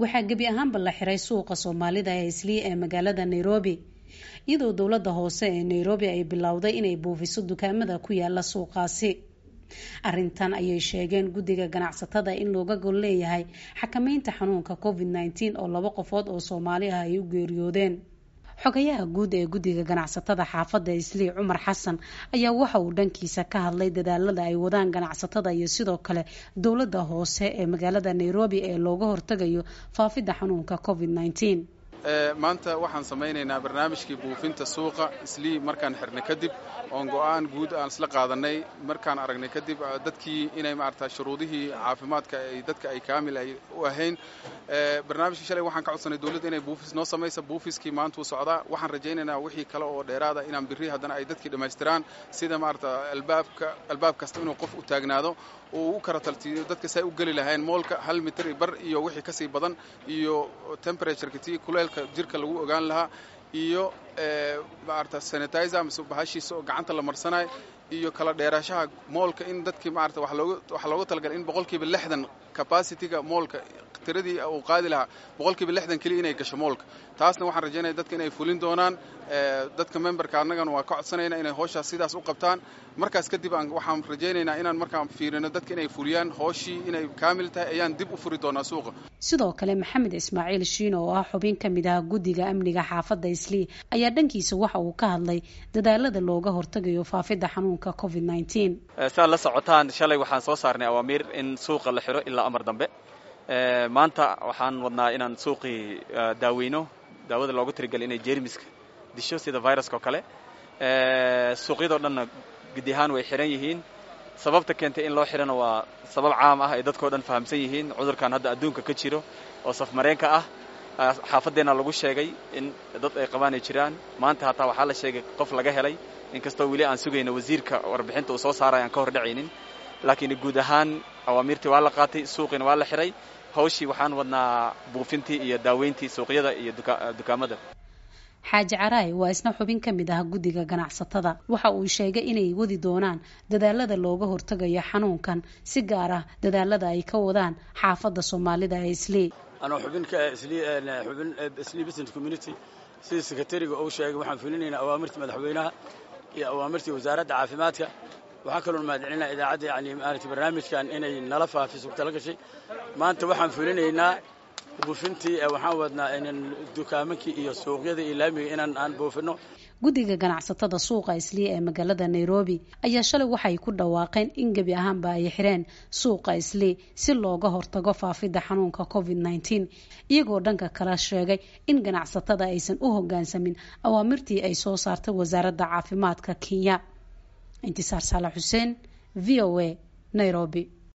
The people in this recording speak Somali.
waxaa gebi ahaanba la xiray suuqa soomaalida ee islii ee magaalada nairobi iyadoo dowladda hoose ee nairobi ay bilowday inay buufiso dukaamada ku yaala suuqaasi arrintan ayay sheegeen guddiga ganacsatada in looga gol leeyahay xakameynta xanuunka covid nneteen oo laba qofood oo soomaali ah ay u geeriyoodeen xogayaha guud ee guddiga ganacsatada xaafadda islii cumar xasan ayaa waxa uu dhankiisa ka hadlay dadaalada ay wadaan ganacsatada iyo sidoo kale dowladda hoose ee magaalada nairobi ee looga hortagayo faafidda xanuunka covid nneteen maanta waxaan samaynaynaa barnaamijkii buufinta suuqa islii markaan xirnay kadib oon go-aan guud aan isla qaadanay markaan aragnay kadib dadkii inay maarata shuruudihii caafimaadka ay dadka ay kaamil ay u ahayn barnaamijkii shalay waxaan ka codsanay dowladda inay buufis noo samaysa buufiskii maantuu socdaa waxaan rajaynaynaa wixii kale oo dheeraada inaan birri haddana ay dadkii dhammaystiraan sida maarata albaabka albaab kasta inuu qof u taagnaado uu u kara taltiiyo dadka say u geli lahayn moolka hal mitir bar iyo wixii kasii badan iyo temperatureka tii kuleelka jirka lagu ogaan lahaa iyo maarata sanitizer mise bahashiisa oo gacanta la marsanayo iyo kala dheeraashaha moolka in dadkii maarata waxaa looga talagalay in boqolkiiba lixdan capacityga moolka tiradii uu qaadi lahaa boqolkiiba lixdan keliya inay gasho moolka taasna waxaan rajaynaya dadka inay fulin doonaan dadka memberka annagana waa ka codsanayna inay hooshaas sidaas u qabtaan markaas kadib waxaan rajaynaynaa inaan markaan fiirino dadka inay fuliyaan hooshii inay kaamil tahay ayaan dib u furi doonaa suuqa sidoo kale maxamed ismaaciil shiino oo ah xubin ka mid ah guddiga amniga xaafadda islii ayaa dhankiisa waxa uu ka hadlay dadaalada looga hortagayo faafidda xanuunka covid nneteen saad la socotaan shalay waxaan soo saarnay awaamiir in suuqa la xiro ilaa amar dambe maanta waxaan wadnaa inaan suuqii daaweyno daawada loogu tirigelay inay jermiska disho sida viruska oo kale suuqyadoo dhanna gudi ahaan way xihan yihiin sababta keentay in loo xihana waa sabab caam ah ay dadkao dhan fahamsan yihiin cudurkan hadda adduunka ka jiro oo safmareenka ah xaafadeenna lagu sheegay in dad ay qabaan ay jiraan maanta hataa waxaa la sheegay qof laga helay inkastoo weli aan sugayno wasiirka warbixinta uu soo saaray aan ka hor dhacaynin laakiin guud ahaan awaamiirtii waa la qaatay suuqiina waa la xihay hawshii waxaan wadnaa buufintii iyo daaweyntii suuqyada iyo dukaamada xaaji caraay waa isna xubin ka mid ah guddiga ganacsatada waxa uu sheegay inay wadi doonaan dadaalada looga hortagayo xanuunkan si gaar ah dadaalada ay ka wadaan xaafadda soomaalida ee islii anoo xubinka xubin islii business community sida sekretariga uu sheegay waxaan fulinaynaa awaamirtii madaxweynaha iyo awaamirtii wasaaradda caafimaadka waxaa kaloo mahadcelinaa idaacadda yani maaragtay barnaamijkan inay nala faafiso tala gashay maanta waxaan fulinaynaa buufintii waxaan wadnaa inan dukaamankii iyo suuqyada iyo laamiga inaan aan buufino guddiga ganacsatada suuqa islii ee magaalada nairobi ayaa shalay waxay ku dhawaaqeen in gebi ahaanba ay xireen suuqa islii si looga hortago faafidda xanuunka covid nneteen iyagoo dhanka kala sheegay in ganacsatada aysan u hogaansamin awaamirtii ay soo saartay wasaaradda caafimaadka kenya intisaar saalax xuseen v o a nairobi